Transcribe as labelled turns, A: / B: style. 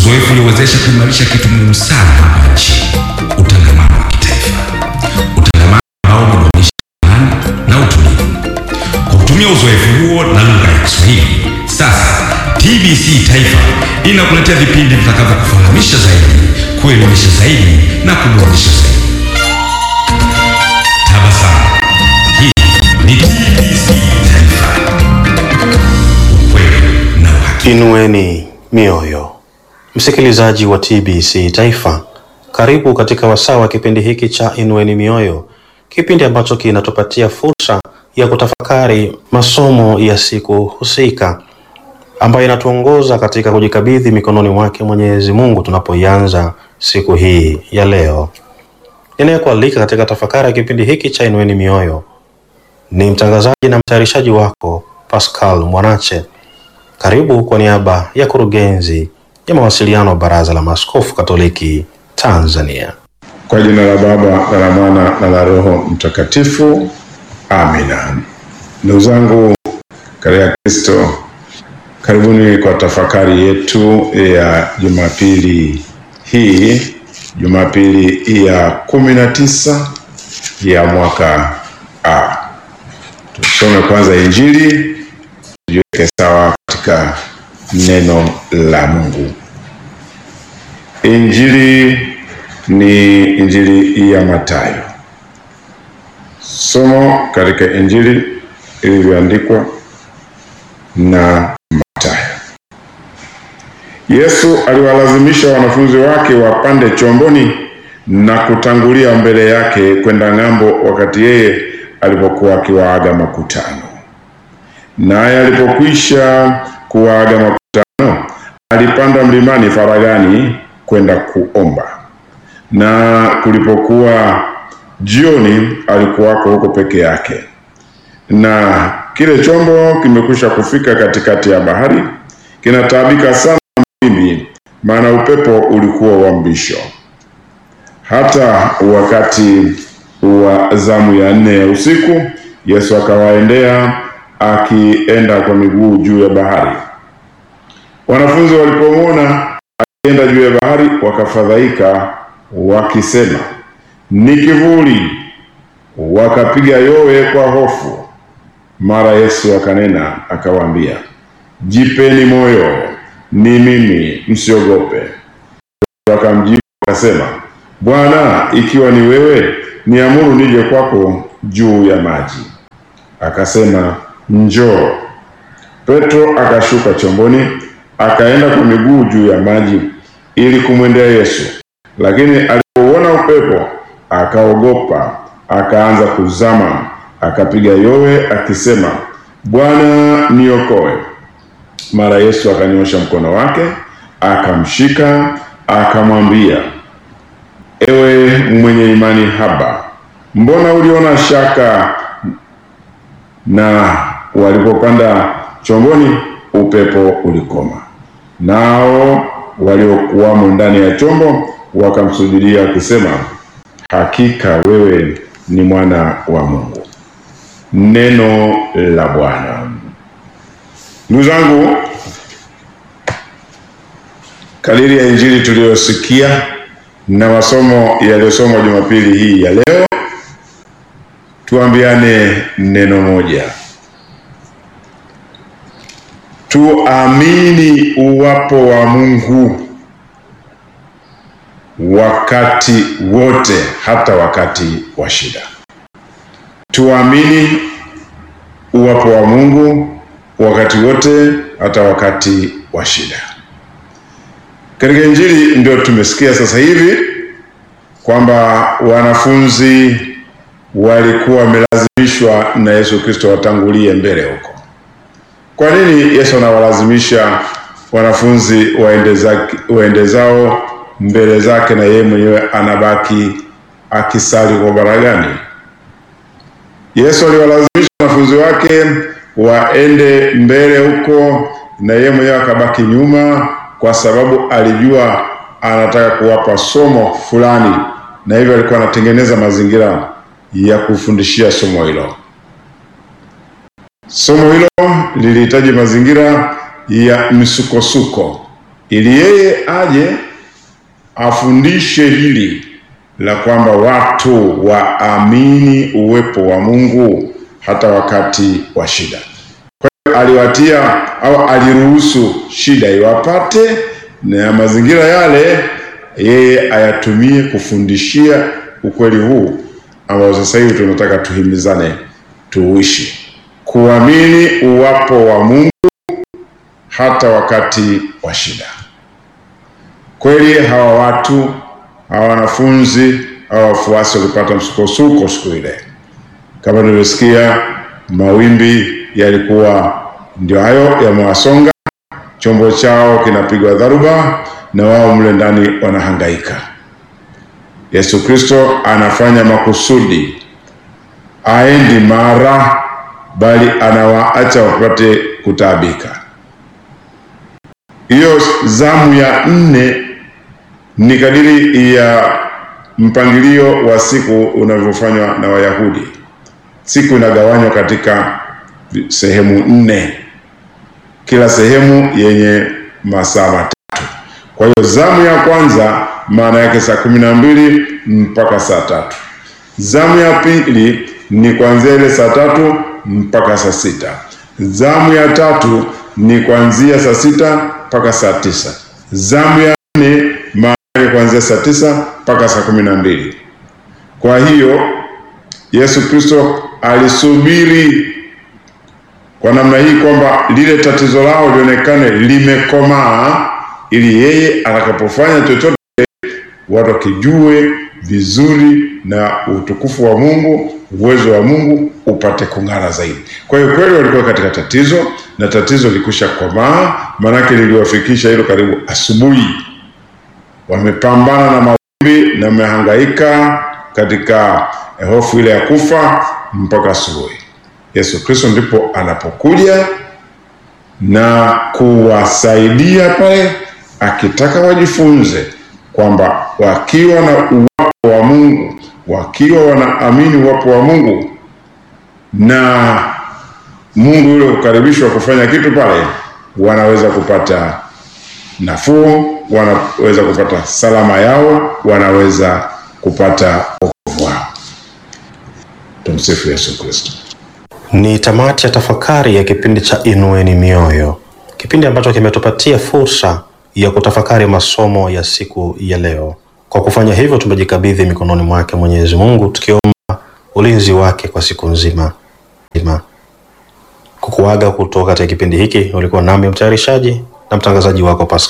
A: uzoefu uliowezesha kuimarisha kitu muhimu sana hapa nchini, utangamano wa kitaifa, utangamano ambao umedumisha amani na utulivu. Kwa kutumia uzoefu huo na lugha ya Kiswahili, sasa TBC Taifa inakuletea vipindi vitakavyokufahamisha zaidi, kuelimisha zaidi na kuburudisha zaidi. Tabasamu. Hii ni TBC Taifa, ukweli na uhakika.
B: Inueni mioyo, msikilizaji wa TBC Taifa, karibu katika wasaa wa kipindi hiki cha Inueni Mioyo, kipindi ambacho kinatupatia fursa ya kutafakari masomo ya siku husika ambayo inatuongoza katika kujikabidhi mikononi mwake Mwenyezi Mungu tunapoianza siku hii ya leo. Ninayekualika katika tafakari ya kipindi hiki cha Inueni Mioyo ni mtangazaji na mtayarishaji wako Pascal Mwanache. Karibu kwa niaba ya kurugenzi ya mawasiliano Baraza la Maaskofu Katoliki Tanzania.
C: Kwa jina la Baba na la Mwana na la Roho Mtakatifu, amina. Ndugu zangu katika Kristo, karibuni kwa tafakari yetu ya Jumapili hii, Jumapili ya kumi na tisa ya mwaka A. Tusome kwanza Injili tujiweke sawa katika neno la Mungu. Injili ni Injili ya Mathayo. Somo katika Injili ilivyoandikwa na Mathayo. Yesu aliwalazimisha wanafunzi wake wapande chomboni na kutangulia mbele yake kwenda ng'ambo, wakati yeye alipokuwa akiwaaga makutano. Naye alipokwisha kuwaaga makutano, alipanda mlimani faragani kwenda kuomba. Na kulipokuwa jioni, alikuwako huko peke yake, na kile chombo kimekwisha kufika katikati ya bahari, kinataabika sana na mawimbi, maana upepo ulikuwa wa mbisho. Hata wakati wa zamu ya nne ya usiku, Yesu akawaendea akienda kwa miguu juu ya bahari. Wanafunzi walipomwona akienda juu ya bahari, wakafadhaika wakisema, ni kivuli, wakapiga yowe kwa hofu. Mara Yesu akanena akawaambia, jipeni moyo, ni mimi, msiogope. Wakamjibu wakasema, Bwana, ikiwa ni wewe, niamuru nije kwako juu ya maji. Akasema, njoo. Petro akashuka chomboni, akaenda kwa miguu juu ya maji ili kumwendea Yesu, lakini alipouona upepo akaogopa, akaanza kuzama, akapiga yowe akisema, Bwana, niokoe. Mara Yesu akanyosha mkono wake, akamshika, akamwambia, ewe mwenye imani haba, mbona uliona shaka? Na walipopanda chomboni, upepo ulikoma, nao waliokuwamo ndani ya chombo wakamsujudia wakisema, hakika wewe ni mwana wa Mungu. Neno la Bwana. Ndugu zangu, kadiri ya injili tuliyosikia na masomo yaliyosomwa Jumapili hii ya leo, tuambiane neno moja. Tuamini uwapo wa Mungu wakati wote, hata wakati wa shida. Tuamini uwapo wa Mungu wakati wote, hata wakati wa shida. Katika injili ndio tumesikia sasa hivi kwamba wanafunzi walikuwa wamelazimishwa na Yesu Kristo watangulie mbele huko. Kwa nini Yesu anawalazimisha wanafunzi waende zake, waende zao mbele zake na yeye mwenyewe anabaki akisali kwa baragani? Yesu aliwalazimisha wanafunzi wake waende mbele huko na yeye mwenyewe akabaki nyuma, kwa sababu alijua anataka kuwapa somo fulani, na hivyo alikuwa anatengeneza mazingira ya kufundishia somo hilo. Somo hilo lilihitaji mazingira ya misukosuko, ili yeye aje afundishe hili la kwamba watu waamini uwepo wa Mungu hata wakati wa shida. Kwa hiyo aliwatia au aliruhusu shida iwapate, na mazingira yale yeye ayatumie kufundishia ukweli huu ambao sasa hivi tunataka tuhimizane tuishi, kuamini uwapo wa Mungu hata wakati wa shida. Kweli hawa watu hawa wanafunzi hawa wafuasi walipata msukosuko siku ile, kama tulivyosikia, mawimbi yalikuwa ndio hayo yamewasonga, chombo chao kinapigwa dharuba, na wao mle ndani wanahangaika. Yesu Kristo anafanya makusudi, aendi mara, bali anawaacha wapate kutaabika. Hiyo zamu ya nne ni kadiri ya mpangilio wa siku unavyofanywa na Wayahudi. Siku inagawanywa katika sehemu nne, kila sehemu yenye masaa matatu. Kwa hiyo zamu ya kwanza maana yake saa kumi na mbili mpaka saa tatu. Zamu ya pili ni kuanzia ile saa tatu mpaka saa sita. Zamu ya tatu ni kuanzia saa sita mpaka saa tisa. Zamu ya nne maana yake kuanzia saa tisa mpaka saa kumi na mbili. Kwa hiyo Yesu Kristo alisubiri kwa namna hii kwamba lile tatizo lao lionekane limekomaa, ili yeye atakapofanya chochote watu wakijue vizuri na utukufu wa Mungu, uwezo wa Mungu upate kung'ara zaidi. Kwa hiyo kweli walikuwa katika tatizo na tatizo likusha komaa, maanake liliwafikisha hilo karibu asubuhi. Wamepambana na mawimbi na wamehangaika katika hofu ile ya kufa mpaka asubuhi. Yesu Kristo ndipo anapokuja na kuwasaidia pale, akitaka wajifunze kwamba wakiwa na uwapo wa Mungu, wakiwa wanaamini uwapo wa Mungu na Mungu yule kukaribishwa kufanya kitu pale, wanaweza kupata nafuu, wanaweza kupata salama yao, wanaweza kupata wokovu wao. Tumsifu Yesu Kristo.
B: Ni tamati ya tafakari ya kipindi cha Inueni Mioyo, kipindi ambacho kimetupatia fursa ya kutafakari masomo ya siku ya leo. Kwa kufanya hivyo, tumejikabidhi mikononi mwake Mwenyezi Mungu, tukiomba ulinzi wake kwa siku nzima nzima. Kukuaga kutoka katika kipindi hiki, ulikuwa nami mtayarishaji na mtangazaji wako Pascal